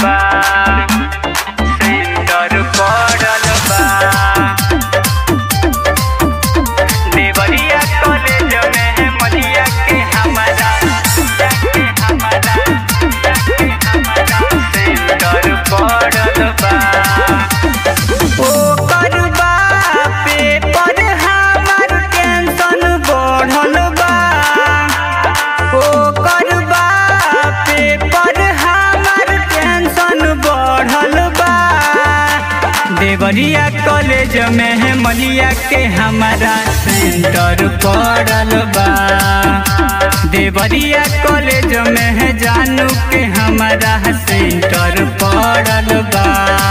बा सेंटर पड़ल बा देवरिया कॉलेज में मलिया के हमारा के हमारा के हमारा सेंटर पड़ल बा ओकर बा पेपर हमार टेंशन बढ़ल बा ओकर बा पेपर हमार टेंशन बढ़ल बा देवरिया कॉलेज में है मलिया के हमारा सेंटर पड़ल बा देवरिया कॉलेज में है जानू के हमारा सेंटर पड़ल बा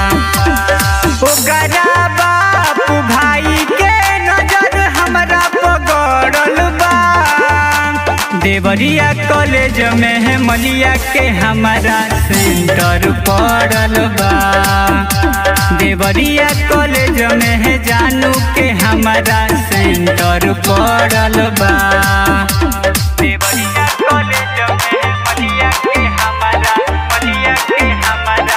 ओकरा बाप भाई के नजर हमरा पगड़ल बा देवरिया कॉलेज में है मलिया के हमारा सेंटर पड़ल बा देवरिया कॉलेज में है जानू के हमारा सेंटर पड़ल बा देवरिया कॉलेज में है मलिया के हमारा मलिया के हमारा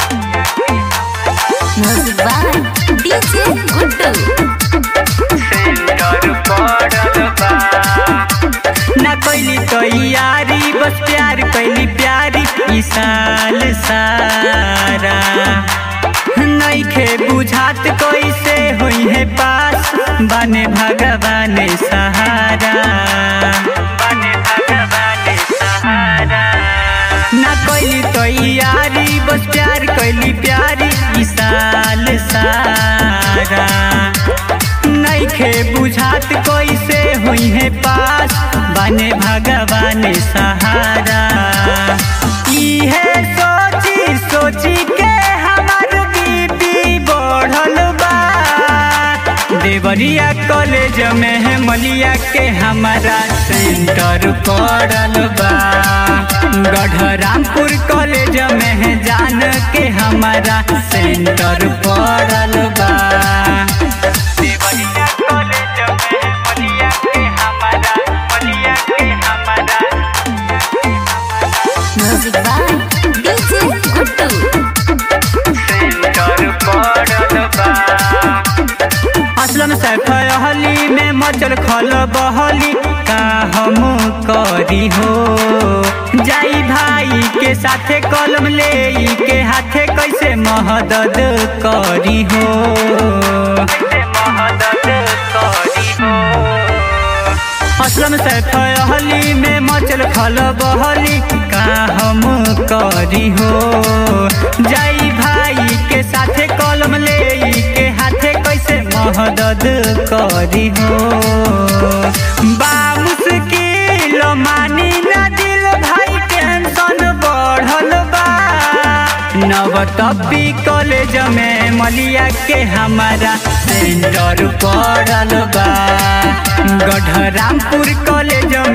Music by DJ Guddu. Centre पड़ल बा ना कैली तैयारी बस प्यार कैली प्यारी ई साल सारा नइखे बुझात कैसे होई है पास बने भगवान सहारा बने भगवान सहारा ना कैली तैयारी बस प्यार कैली प्यारी ई साल सारा नइखे बुझात कैसे होई है पास बने भगवान सहारा इहे सोची सोची के हमार बीपी बढ़ल बा देवरिया कॉलेज में है मलिया के हमारा सेंटर पड़ल बा गढ़रामपुर कॉलेज में है जान के हमारा सेंटर पड़ल बा देवरिया कॉलेज में है मलिया के हमारा मलिया के हमारा Music by DJ Guddu. Centre पड़ल बा असलम सैफ हली में मचल खल बहली का हम करी हो जाई भाई के साथे कलम ले के हाथे कैसे महदद करी हो महदद करी हो असलम सैफ हली में मचल खल बहली का हम करी हो जाई भाई के साथे कलम ले के हाथे कैसे महदद करी हो बा मुश्किल मानी ना दिल भाई टेंशन बढ़ल बा नवतपी कॉलेज में मलिया के हमारा सेंटर पड़ल बा गढ़रामपुर कॉलेज